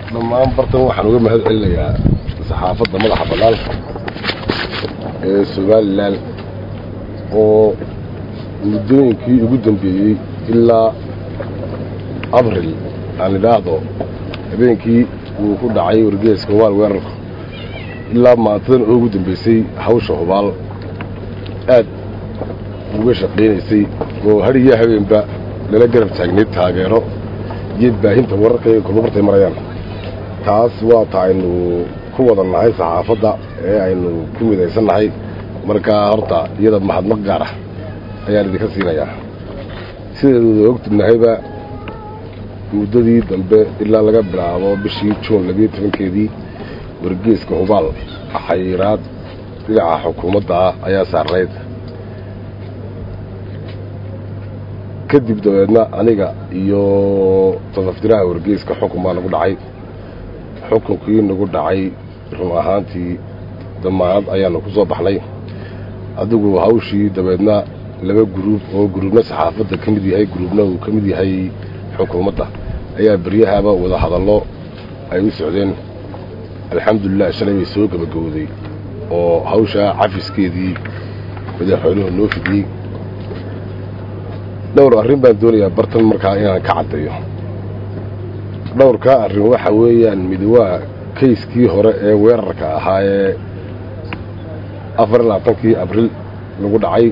dhammaan bartan waxaan uga mahad celinayaa saxaafadda madaxa bannaan ee somalilan oo muddooyinkii ugu dambeeyey ilaa abril aan idhaahdo habeenkii uu ku dhacay wargeeska hubaal weerarku ilaa maantadan oo ugu dambeysay hawsha hubaal aad uga shaqaynaysay oo hadhiyo habeenba lala garab taagnayd taageero iyo baahinta wararkayga kulmabartay marayaan taas waa ta aynu ku wada nahay saxaafadda ee aynu ku midaysannahay markaa horta iyada mahadnaq gaar ah ayaan idinka siinayaa sideeduda ogtinahayba muddadii dambe ilaa laga bilaabo bishii juun labiyo tobankeedii wargeeska hubaal xayiraad dhinaca xukuumadda ah ayaa saarnayd kadib dabeedna aniga iyo tafaftiraha wargeeska xukun baa nagu dhacay xukunkii nagu dhacay run ahaantii damaanad ayaanu ku soo baxnay adigu hawshii dabeedna laba guruub oo guruubna saxaafadda ka mid yahay guruubna uu ka mid yahay xukuumadda ayaa beryahaba wada hadallo ay u socdeen alxamdulilah shalay bay soo gebagowday oo hawshaa cafiskeedii madaxweynuhu noo fidiyey dhowr arrin baan doonayaa bartan markaa inaan ka caddeeyo dhowrkaa arrin waxa weeyaan mid waa kayskii hore ee weerarka ahaa ee afar iyo labaatankii abril lagu dhacay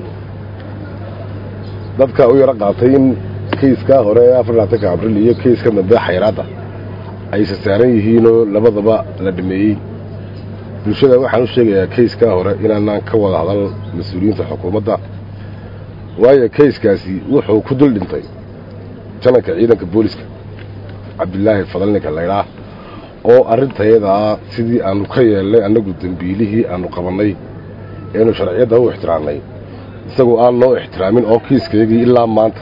dadka u yaro qaatay in kayskaa hore ee afar iyo labaatanka abril iyo kayska dambe xayraadda aysa saaran yihiinoo labadaba la dhameeyey bulshada waxaan u sheegayaa kayskaa hore inaanaan ka wada hadal mas-uuliyiinta xukuumadda waayo kayskaasi wuxuu ku dul dhintay jananka ciidanka booliska cabdilaahi fadal ninka laydhaa oo arrintayadaa sidii aanu ka yeelnay annagu dembiilihii aanu qabannay eenu sharciyadda u ixtiraamnay isagoo aan noo ixtiraamin oo kiiskayagii ilaa maanta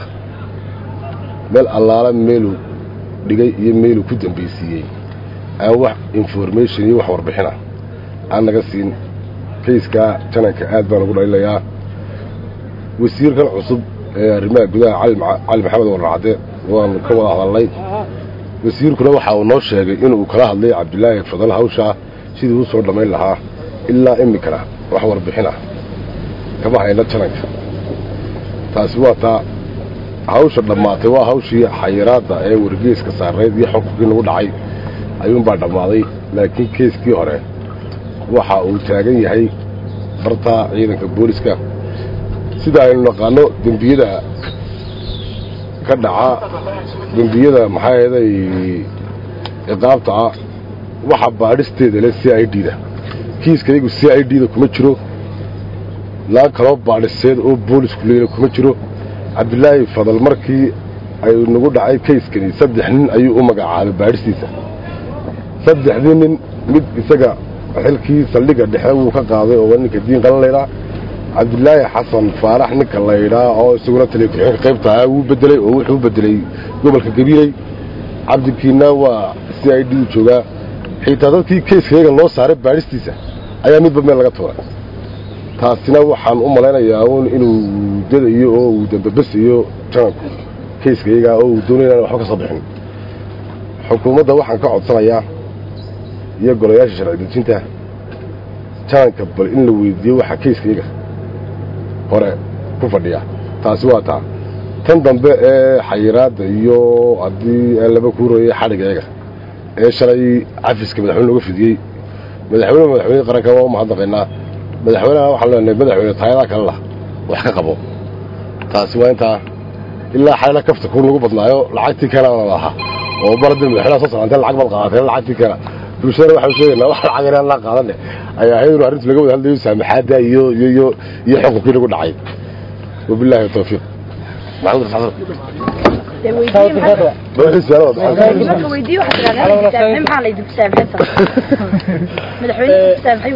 meel allaala meeluu dhigay iyo meeluu ku dambaysiiyey aan wax information iyo wax warbixina aan naga siin kayskaa jananka aad baan ugu dhalilayaa wasiirkan cusub ee arrimaha gudaha cali maxamed warracade waanu ka wada hadalnay wasiirkuna waxa uu noo sheegay inuu kala hadlay cabdilaahi fadal hawshaa sidii u soo dhammayn lahaa ilaa iminkana wax warbixin ah kama hayna jananka taasi waa taa hawsha dhammaatay waa hawshii xayiraadda ee wargeeska saarnayd iyo xukunkii nagu dhacay ayuunbaa dhammaaday laakiin keyskii hore waxa uu taagan yahay bartaa ciidanka booliska sida aynu naqaano dembiyada ka dhaca dembiyada maxaa yeeday ciqaabta ah waxa baadhisteeda leh c i d da kiiskaygu c i d da kuma jiro laan kaloo baadhiseed oo boolisku leeyna kuma jiro cabdilaahi fadal markii ay nagu dhacay kayskani saddex nin ayuu u magacaabay baadhistiisa saddexdii nin mid isaga xilkii saldhigga dhexe wuu ka qaaday oo ninka diin qalan laydhaa cabdilaahi xasan faarax ninka laydhaa oo isaguna taliya ku-xigeenka qaybta ah wuu bedelay oo wuxuu bedelay gobolka gabiiley cabdikiina waa c i d u joogaa xitaa dadkii kayskayaga loo saaray baadhistiisa ayaa midba meel laga tuuray taasina waxaan u malaynayaa un inuu dadayo oo uu dambabesayo jananku kayskayaga oo uu doonay inaan waxba ka soo bixin xukuumadda waxaan ka codsanayaa iyo golayaasha sharci dejinta jananka bal in la weydiiyo waxa kayskayaga hore ku fadhiya taasi waa taa tan dambe ee xayiraadda iyo haddii laba kuurooyay xadhigayaga ee shalay cafiska madaxweyne looga fidiyey madaxweyne madaxweyne qaranka waa u mahadnaqaynaa madaxweyneha waxaan leenahay madaxweyne taayadaa kale lah wax ka qabo taasi waa intaa ilaa xalina kafta ku lagu badnaayo lacagtii keenana lahaa oo mar haddii madaxweynaha soo socantee lacag baad qaateen lacagtii keena bulshadana waxaan sheegaynaa wax lacag inaan la qaadane ayaa ahayd inuu arrintu laga wada hadlayo saamaxaadda iyo iyo iyo iyo xukunkii nagu dhacay wabilaahi tawfiiq maxamed xasan marka weydiiyo waxaad tidhahdaa saamxay maxaa la idinku saamxay sar madaxweyne saamxay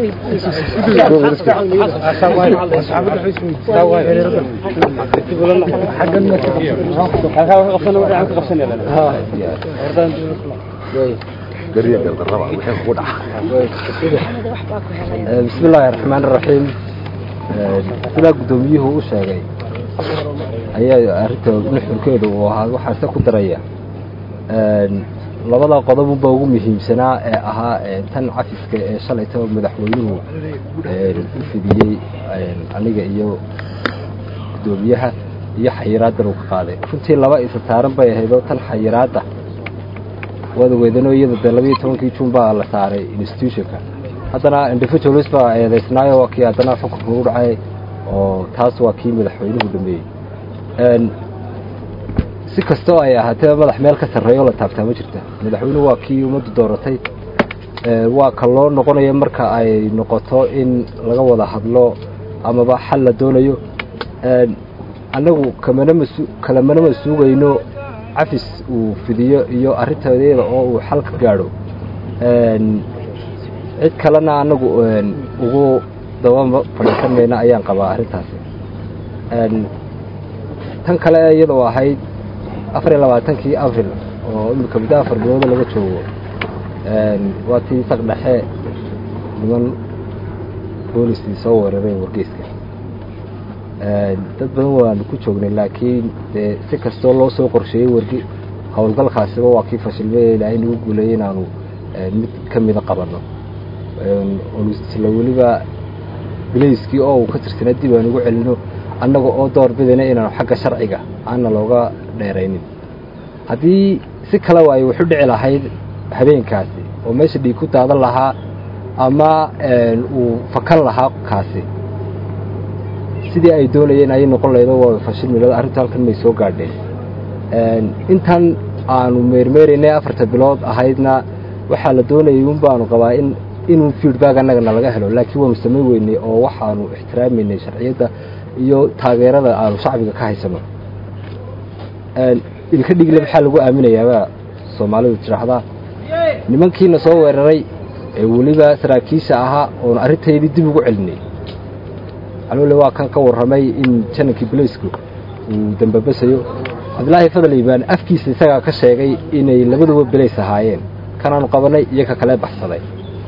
بسم الله الرحمن الرحيم sidaa guddoomiyuhu u sheegay ayaa arrinta nuxurkeedu uu ahaa waxaase ku daraya labada qodob unba ugu muhiimsanaa ee ahaa tan cafiska ee shalayta madaxweynuhu u fidiyey aniga iyo guddoomiyaha iyo xayiraaddan uu ka qaaday runtii laba isa saaran bay ahaydoo tan xayiraadda waad ogeedanoo iyada dee labayo tobankii juun baa la saaray institutionka haddana individualis baa eedaysnaayo waa kii haddana xukunka u dhacay oo taas waa kii madaxweynuhu dhameeyey si kastoo ay ahaatee madax meel ka sarreeyo la taabtaa ma jirta madaxweynuhu waa kii ummaddu dooratay waa ka loo noqonayo marka ay noqoto in laga wada hadlo amaba xal la doonayo annagu kamana masu kalamana ma suugayno cafis uu fidiyo iyo arrintadeeda oo uu xal ka gaadho cid kalena annagu ugu daba fadhiisan mayna ayaan qabaa arrintaasi tan kale iyadoo ahayd afar iyo labaatankii abril oo imika muddo afar bilooda laga joogo waa tii saq dhexe niman boolistii soo weeraray wargeyska dad badan waanu ku joognay laakiin dee si kastoo loo soo qorsheeyey wargi howlgalkaasiba waa kii fashilmay ilaahay nagu guuleeyey inaanu mid ka mida qabanno isla weliba bilayskii oo uu ka tirsanaa dib aan ugu celino annaga oo door bidayna inaanu xagga sharciga aana looga dheeraynin haddii si kaleba ay waxu dhici lahayd habeenkaasi oo meesha dhiig ku daadan lahaa ama uu fakan lahaa kaasi sidii ay doonayeen ayay noqon lahaydo waa fashilmilada arrintu halkan may soo gaadheen intan aanu meermeeraynay afarta bilood ahaydna waxaa la doonayay un baanu qabaa in inuu feedback annagana laga helo laakiin waanu samayn weynay oo waxaanu ixtiraamaynay sharciyadda iyo taageerada aanu shacbiga ka haysano ilka dhigle maxaa lagu aaminayaabaa soomaalidu tidhaahdaa nimankiina soo weeraray ee weliba saraakiisha ahaa oonu arrintaydii dib ugu celinay alole waa kan ka warramay in janankii balaysku uu dambabasayo cabdilaahi fadal iibaan afkiisa isagaa ka sheegay inay labaduba belays ahaayeen kanaanu qabannay iyo ka kale baxsaday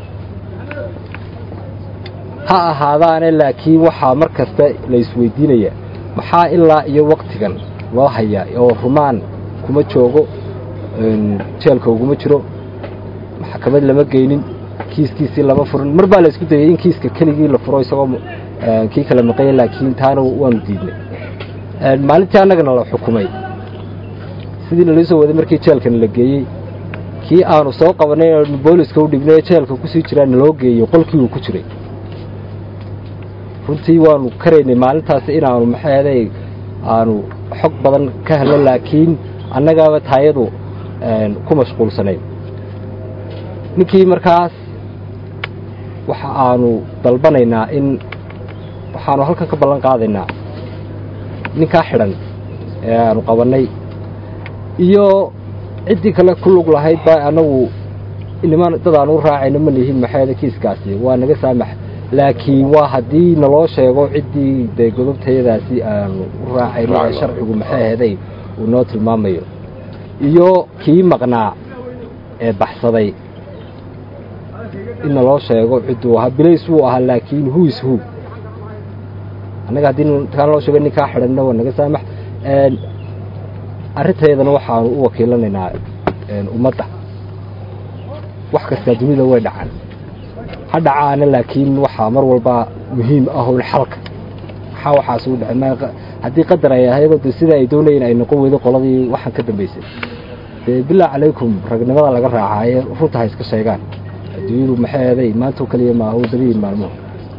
ha ahaadaane laakiin waxaa mar kasta la isweydiinaya maxaa ilaa iyo waktigan loo hayaa oo rumaan kuma joogo jeelka uguma jiro maxkamad lama geynin kiiskiisii lama furin mar baa la isku dayay in kiiska keligii la furo isagoo kii kala maqanya laakiin taana waanu diidnay maalintii annagana la xukumay sidii nalii soo waday markii jeelkana la geeyey kii aanu soo qabanay booliska u dhibnay jeelka kusii jiraa naloo geeyey qolkii uu ku jiray runtii waanu karaynay maalintaasi inaanu maxaeday aanu xog badan ka helno laakiin annagaaba taayadu ku mashquulsanayn ninkii markaas waxa aanu dalbanaynaa in waxaanu halkan ka ballan qaadaynaa ninkaa xidhan ee aanu qabannay iyo ciddii kale ku lug lahayd baa annagu niman dad aanu u raacayno ma nihin maxaeda kiiskaasi waa naga saamax laakiin waa haddii naloo sheego ciddii dee godobtayadaasi aanu u raacayno ee sharcigu maxay aheeday uu noo tilmaamayo iyo kii maqnaa ee baxsaday in naloo sheego cidduu ahaa bilays wuu ahaa laakiin who is who annaga haddii kaa naloo sheego ninkaa xidhanna waa naga saamax arrintaydana waxaanu u wakiilanaynaa ummadda wax kastaa dunida way dhacaan ha dhacaana laakiin waxaa mar walba muhiim ahown xalka maxaa waxaas u dhacay haddii qadar ay ahaydoo de sida ay doonayeen ay noqon weydo qoladii waxaan ka dambaysay dee bilaa calaykum ragnimada laga raacaaye runta ha iska sheegaan adduunyadu maxay eeday maantoo keliya maaha waddabihiin maalmuhu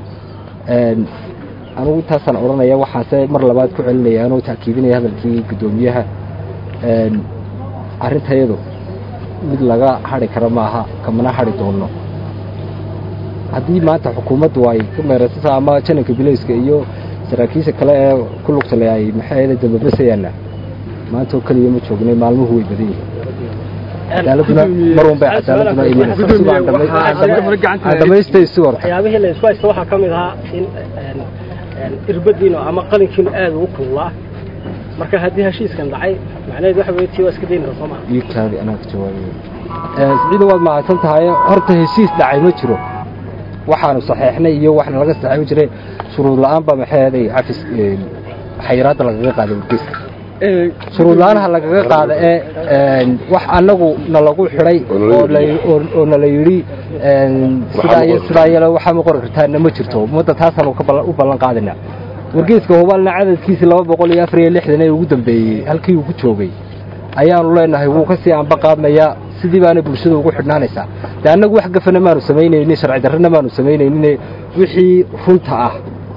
anugu intaasaan odhanaya waxaase mar labaad ku celinaya anoo taakiidinaya hadalkii guddoomiyaha arrintayadu mid laga hadri kara maaha kamana hadri doonno haddii maanta xukuumaddu ay ka meeraysata ama jananka bilayska iyo saraakiisha kale ee ku lugtale ay maxay dambabasayaanna maanta oo keliya ma joognay maalmuhu way badan yihiin cadaaladuna mar un bay cadaaladuna imanaysadhamaystaysi horta waxyaabihii la isku haysta waxaa ka mid ahaa in irbadiinu ama qalinkiinu aada ugu kululaa marka haddii heshiiskan dhacay macnaheed waxa weye tii waa iska daynaysa soo maha iigtaadi anaa ka jawaabaya siciida waad mahadsan tahay horta heshiis dhacay ma jiro waxaanu saxeexnay iyo waxna laga saxeexi jiray shuruud la-aan baa maxay ahaday cafis xayiraadda lagaga qaaday wargeyska shuruud la-aanha lagaga qaada ee wax annagu nalagu xidhay oo nala yidhi sidaa iyo sidaa yale waxaa ma qori kartaana ma jirto ummadda taasaanu u ballan qaadina wargeeska hubaalna cadadkiisii laba boqol iyo afar iyo lixdan ee ugu dambeeyey halkii uu ku joogay ayaanu leenahay wuu ka sii anba qaadmayaa sidii baana bulshada ugu xidhnaanaysaa de annagu wax gafana maanu samaynaynin sharci darrana maanu samaynaynin wixii runta ah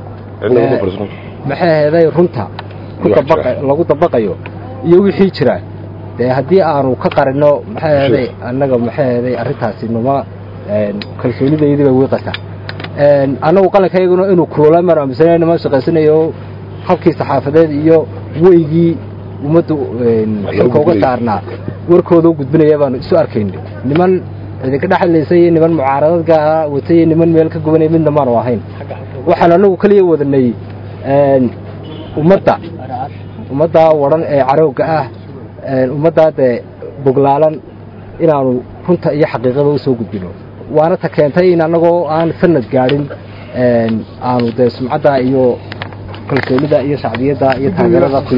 maxay aheeday runta lagu dabaqayo iyo wixii jira dee haddii aanu ka qarino maxay aheeday annaga maxay aheeday arrintaasi numa kalsoonidayadii bay wiiqaysaa annagu qalankayguna inuu kuloolaan maanu aaminsanay nima shaqaysanayo habkii saxaafadeed iyo weygii ummadda xilka uga saarnaa warkooda u gudbinaya baanu isu arkayna niman idinka dhexlaysay iyo niman mucaaradad gaara watay iyo niman meel ka gubanaya midna maanu ahayn waxaan anagu keliya wadanay ummadda ummaddaa wadhan ee carowga ah ummaddaa dee boglaalan inaanu runta iyo xaqiiqada u soo gudbino waana ta keentay in annagoo aan sanad gaadhin aanu dee sumcadda iyo kalsoonida iyo shacbiyadda iyo taageerada ku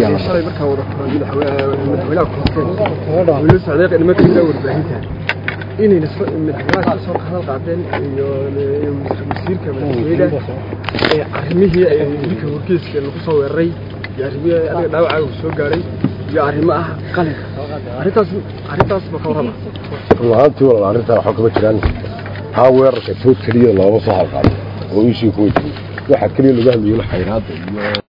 inayna madaxweynaha ka soo hadal qaadeen iyo wasiirka madaxweynaha ee arrimihii ay dilka wargeyska lagu soo weeraray iyo arrimihii adiga dhaawacaaga ku soo gaaray iyo arrimo ah qalinka arrintaas arrintaas ma ka warrama runahaantii walaal arrintaa waxba kama jiraan taa weerarka tood keliya looma soo halqaado oo ishii kuwa jiri waxaa keliya lagu hadlayo xayraadda iyo